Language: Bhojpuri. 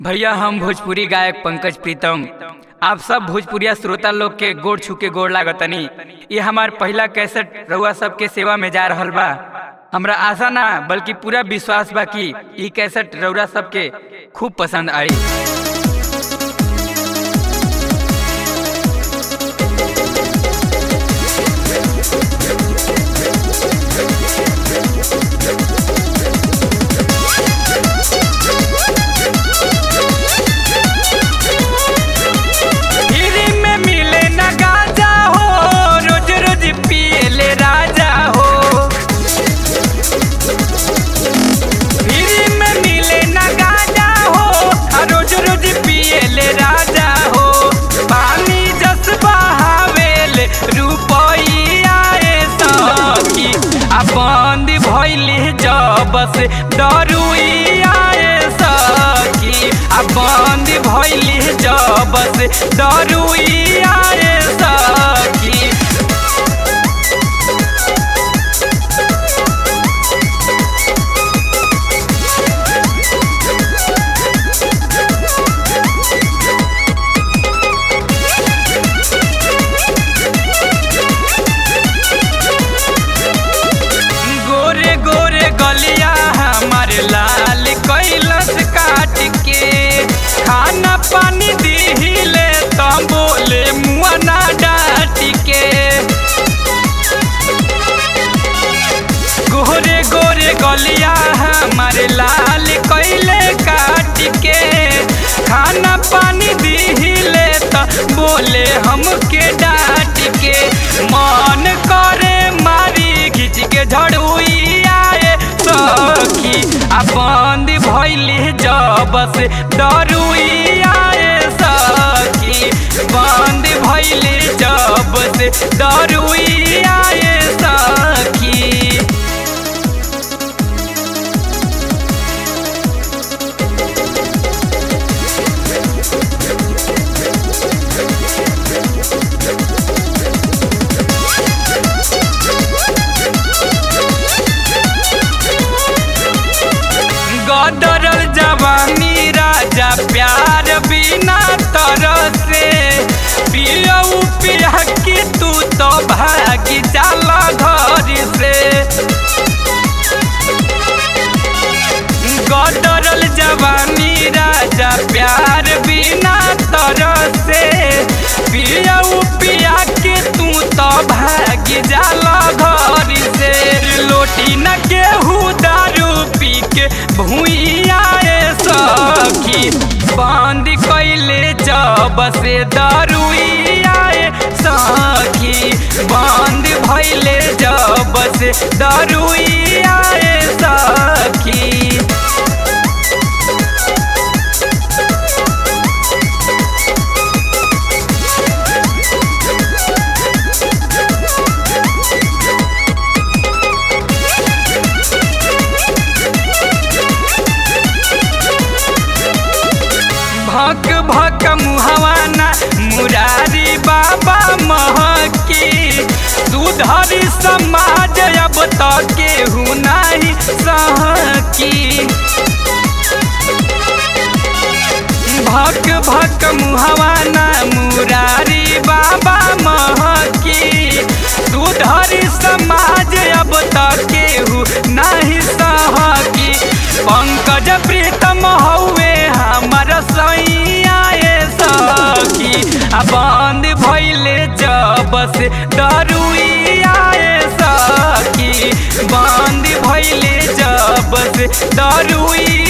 भैया हम भोजपुरी गायक पंकज प्रीतम आप सब भोजपुरिया श्रोता लोग के गोड़ छू के गोड़ लागतनी ये हमार पहला कैसेट रउआ सबके सेवा में जा रहल बा हमरा आशा ना बल्कि पूरा विश्वास बा कि ई कैसेट रउरा सबके खूब पसंद आई फ्री में मिले ना गांजा हो रोज रोज पियले राजा हो फ्री में मिले ना गांजा हो आ रोज रोज पियले राजा हो पानी जस बहावेले रुपइया ए सखी आ बंद भइली जब से दरुइया ए सखी आ बंद भइली जब से दरुइया ए सखी गोरे गोरे गलिया हमार लाल कैलस काट के खाना पानी दिहिले तो बोले मुआ ना डाट के गोरे गोरे गलिया हमार लाल कैले काट के खाना पानी दिहिले तो बोले हमके डांट के मन करे मारी खींच के झड़ुइया ए सखी आ बंद भइली जब से दरुइया ए सखी बंद भइली जब से दरुइया ए सखी गदरल जवानी राजा प्यार बिना तरसे पियऊ पिया के तू तो भागी जाला घर से गदरल जवानी राजा प्यार बिना तरसे पियऊ पिया के तू तो भागी जाला घर से लोटी न केहू दारू पी के भूइया ए सखी बंद कैले जब से दारुइया ए सखी बंद भइले जब से दारुइया ए सखी भक भक मुहवाना मुरारी बाबा महकी सुधरी समाज अब तक केहू नहीं सहकी भक भक मुहवाना मुरारी बाबा महकी सुधरी समाज अब तक केहू नहीं सहकी पंकज प्रीतम हौवे हमर सैया ए सखी आ बंद भइले जब से दरुइया ए सखी बंद भइले जब से दरुइया